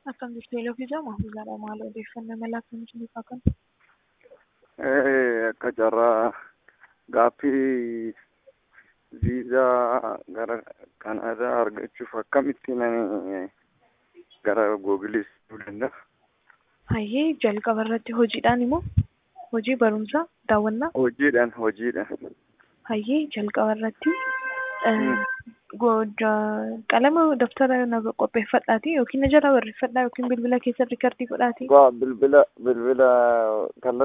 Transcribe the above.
Akkam jirtu Eeloo fi Jaamaa Fuuldura maal odeeffannoo mala akkamiitiin ifaa kan? Akka carraa gaaffii viizaa gara Kanaadaa argachuuf akkamittiin ani gara googilis ta'uu danda'a? Hayyee jalqaba irratti hojiidhaan immoo hojii barumsaa daawwannaa Hojiidhaan hojiidhaan. hayyee jalqaba irratti qalama daftara na qopheeffadhaati yookiin na jala barreeffadhaa yookiin bilbila keessa riikardii godhaati. Waa bilbila bilbila kallattii